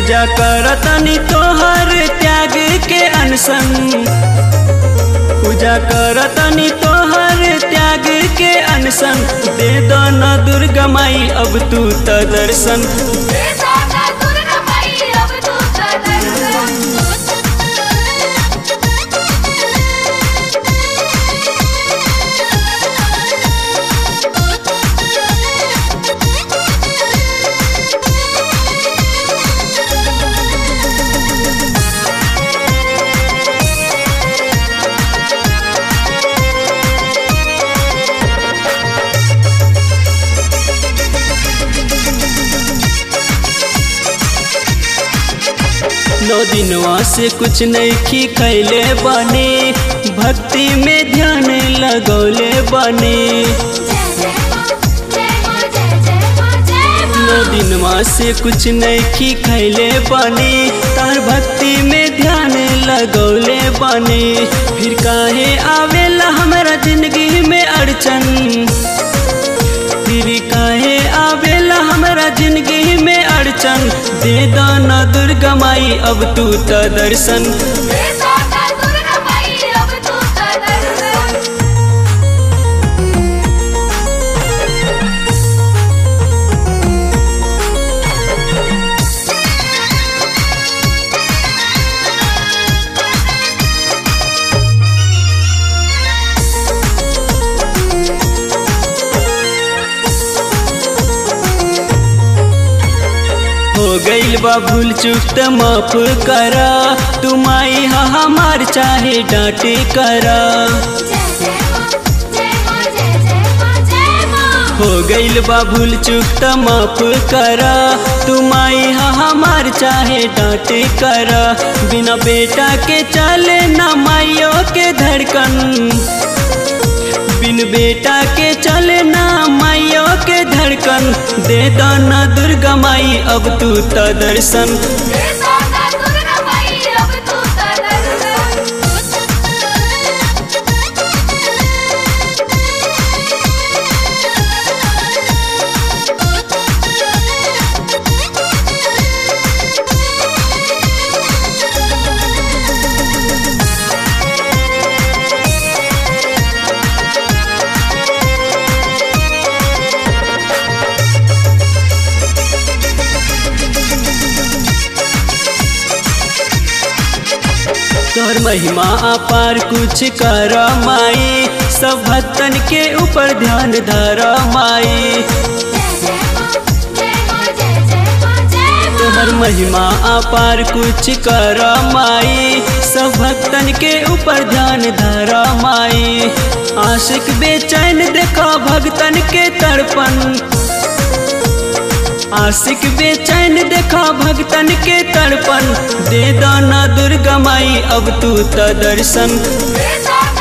पूजा करतनी तोहर त्याग के अनशन पूजा करतनी तोहर त्याग के अनशन दे दो न दुर्गा माई अब तू त दर्शन नौ दिनवा से कुछ नहीं खैले बने भक्ति में ध्यान लगौले बने नौ दिनवा से कुछ नहीं खैले बने तार भक्ति में ध्यान लगौले बने फिर काहे आवेला हमारा जिंदगी में अड़चन फिर काहे आवेला हमारा जिंदगी में अड़चन दे दाना दुर्गा माई अब तू त दर्शन हो गईल बा भूल चूक त माफ करा तुम आई हा हमार चाहे डांटे करा हो गईल बा भूल चूक त माफ करा तुम आई हा हमार चाहे डांटे करा बिना बेटा के चले ना माइयों के धड़कन बिन बेटा के चले ना माइयों के धड़कन दे दाना दुर्गा माई अब तू त दर्शन तोहर महिमा अपार कुछ कर माई सब भक्तन के ऊपर ध्यान धर माई तोहर महिमा अपार कुछ कर माई सब भक्तन के ऊपर ध्यान धर माई आशिक बेचैन देखा भक्तन के तड़पन आशिक बेचैन देखा भक्तन के तड़पन दे दाना दुर्गा माई अब तू त दर्शन Yes,